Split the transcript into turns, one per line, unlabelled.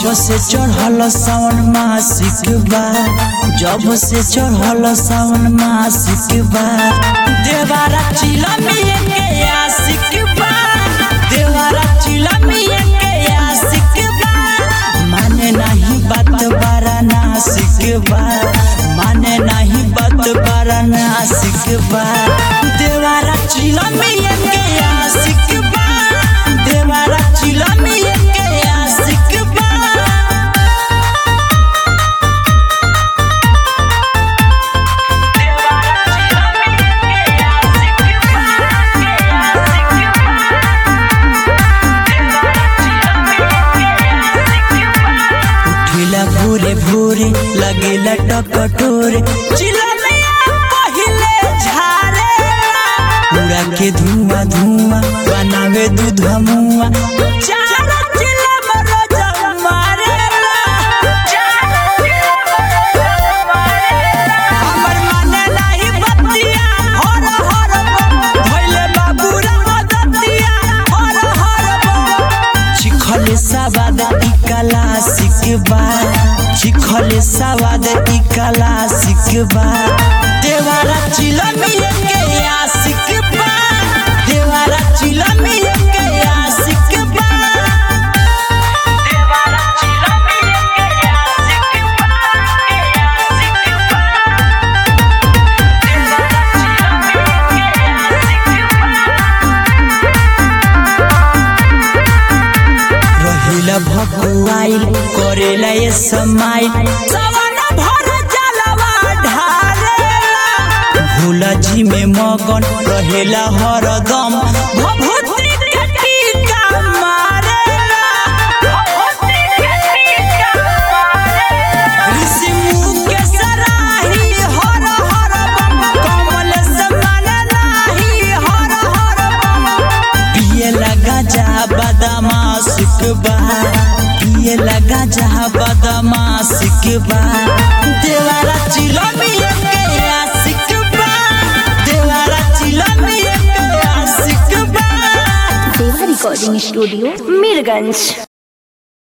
जब से चढ़ल सावन मासिक बा जब से चढ़ल सावन मासिक बा देवारा चिलमिए के आशिक बा देवारा चिलमिए के आशिक बा माने नहीं बात बारा नासिक बा माने नहीं बात बारा नासिक बा देवारा चिलमिए के आशिक बा देवारा चिलमिए के आशिक बा उठिला भोरे भोरे लगेला टकटोरे चिलमिया पहिले झारे उड़ा के धुआं धुआं बनावे दूध मुआ चारा चिलम रोज मारेला हमर माने नाही बतिया हर हर बम भइले बाबूरा मदतिया हर हर बम चिखले सवाद ई कला सिकबा चिखले सवाद ई कला सिकबा देवारा चिलमिए के आशिकबा देवारा चिलमिए के आशिकबा देवारा चिलमिए के आशिकबा के रहिला भकुआइल करेला ये समाइल सवाना भर जलवा ढारेला भोला जी में मगन रहेला हरदम भभूति के टीका मारेला भभूति के टीका मारेला ऋषि मुख के सराही हर हर बम कमल समान नाही हर हर बम पिए लगा जा बदमा सिकबा पिए लगा जा बदमा सिकबा देवारा चिलमिए के आशिकबा देवारा चिलमिए के आशिकबा
देवा रिकॉर्डिंग स्टूडियो मीरगंज